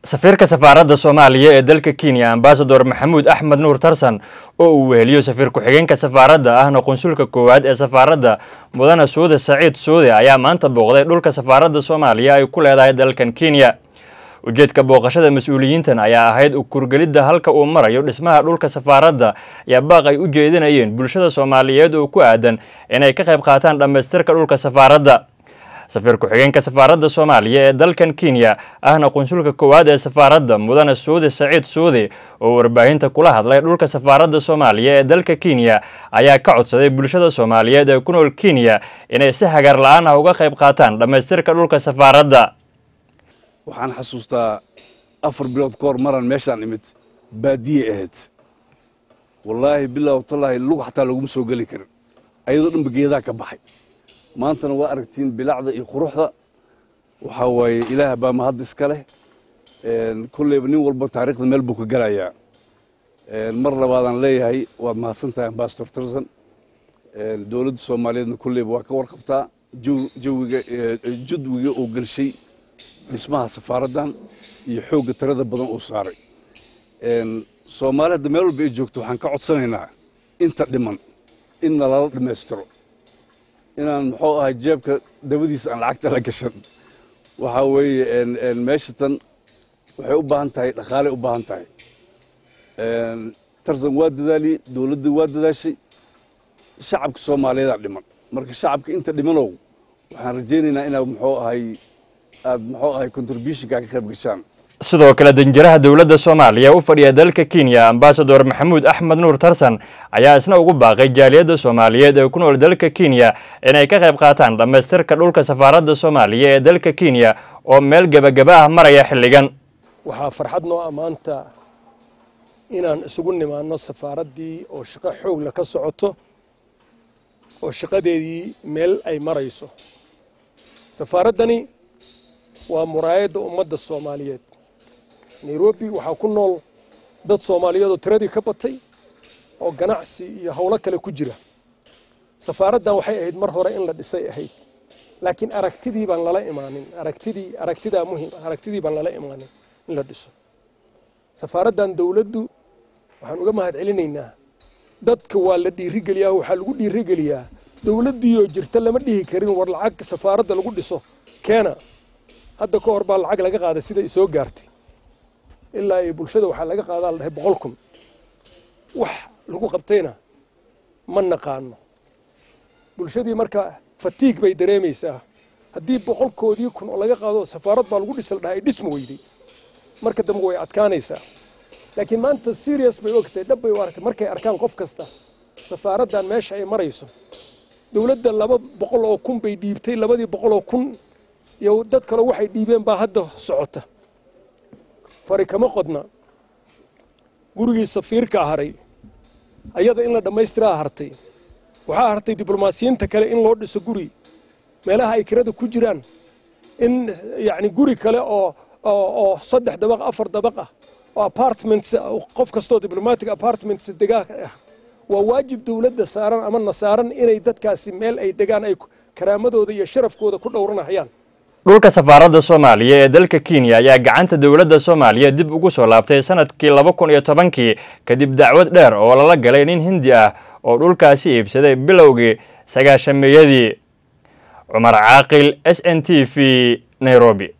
safiirka safaaradda soomaaliya ee dalka kenya ambasador maxamuud axmed nuur tarsan oo uu weheliyo safiir ku-xigeenka safaaradda ahna qunsulka koowaad ee safaaradda mudane suude saciid suude ayaa maanta booqday dhulka safaaradda soomaaliya ay ku leedahay dalkan kenya ujeedka booqashada mas-uuliyiintan ayaa ahayd ukurgelidda halka uu marayo dhismaha dhulka safaaradda ayaa baaq ay u jeedinayeen bulshada soomaaliyeed oo ku aadan inay ka qayb qaataan dhammaystirka dhulka safaaradda safiir ku-xigeenka safaaradda soomaaliya ee dalkan kenya ahna qunsulka koowaad ee safaaradda mudane suude saciid suude oo warbaahinta kula hadlay dhulka safaaradda soomaaliya ee dalka kenya ayaa ka codsaday bulshada soomaaliyeed ee ku nool kenya inay si hagaar la-aan ah uga qayb qaataan dhammaystirka dhulka safaaradda waxaan xasuustaa afar bilood ka hor maraan meeshaan imid baadiye ahayd wallaahi bilow tallaahi lug xataa laguma soo geli karin ayadoo dhanba geedaa ka baxay maantana waa aragtiin bilacda iyo quruxda waxaa waaye ilaah baa mahad iska leh kolleyba nin walba taariikhda meel buu ka gelayaa mar labaadaan leeyahay waad mahadsantahay ambasador tarsan dowladda soomaaliyeedna kolleyba waa ka warqabtaa jawiga jadwiga oo gelshay dhismaha safaaraddan iyo xoogga tirada badan uu saaray soomaali hadda meel walba ay joogto waxaan ka codsanaynaa inta dhiman in nalala dhammaystiro inaan muxuu ahay jeebka dabadiisa aan lacagta la gashan waxaa weeye meesha tan waxay u baahan tahay dhaqaalay u baahan tahay tarsan waa dadaaliyey dowladda waa dadaashay shacabka soomaaliyeedaa dhiman marka shacabka inta dhimanow waxaan rajaynaynaa inaad muxuu ahay aad muxuu ahay contributionka ka qayb gashaan sidoo kale danjiraha dowladda soomaaliya u fadhiya dalka kenya ambasador maxamuud axmed nuur tarsan ayaa isna ugu baaqay jaaliyadda soomaaliyeed ee ku nool dalka kenya inay ka qayb qaataan dhammaystirka dhulka safaaradda soomaaliya ee dalka kenya oo meel gebagaba ah maraya xilligan waxaa farxad noo ammaanta inaan isugu nimaanno safaaraddii oo shaqo xoogla ka socoto oo shaqadeedii meel ay marayso safaaraddani waa muraayadda ummadda soomaaliyeed nairobi waxaa ku nool dad soomaaliyeed oo tiradii ka batay oo ganacsi iyo howlo kale ku jira safaaraddan waxay ahayd mar hore in la dhisay ahayd laakiin aragtidii baan lala imaanin aragtidii aragtidaa muhim aragtidii baan lala imaanin in la dhiso safaaraddan dowladdu waxaan uga mahad celinaynaa dadka waa la dhiirigeliyaa waxaa lagu dhiirigeliyaa dowladdiioo jirta lama dhihi karin war lacag safaaradda lagu dhiso keena hadda ka hor baa lacag laga qaaday sida isoo gaartay ilaa iyo bulshada waxaa laga qaadaa la dhahay boqol kun wax lagu qabtayna ma naqaano bulshadii marka fatiig bay dareemaysaa haddii boqolkoodii kun oo laga qaado safaarad baa lagu dhisa la dhahay ay dhisma weyday marka dambe way adkaanaysaa laakiin maanta serious bay ogtahay dhab bay u arkay markay arkaan qof kasta safaaraddan meesha ay marayso dowladda laba boqol oo kun bay dhiibtay labadii boqol oo kun iyo dad kale waxay dhiibeen baa hadda socota fari kama qodna gurigii safiirka haray ayada in la dhammaystiraa hartay waxaa hartay diblomaasiyiinta kale in loo dhiso guri meelaha ay kirada ku jiraan in yacni guri kale oo oo saddex dabaq afar dabaq ah oo apartments qof kastoo diplomatic apartments degaa ah waa waajib dowladda saaran ama na saaran inay dadkaasi meel ay degaan ay karaamadooda iyo sharafkooda ku dhowranayaan dhulka safaaradda soomaaliya ee dalka kenya ayaa gacanta dowladda soomaaliya dib ugu soo laabtay sanadkii laba kun iyo tobankii kadib dacwad dheer oo lala galay nin hindi ah oo dhulkaasi iibsaday bilowgii sagaashameeyadii cumar caaqil s n t v nairobi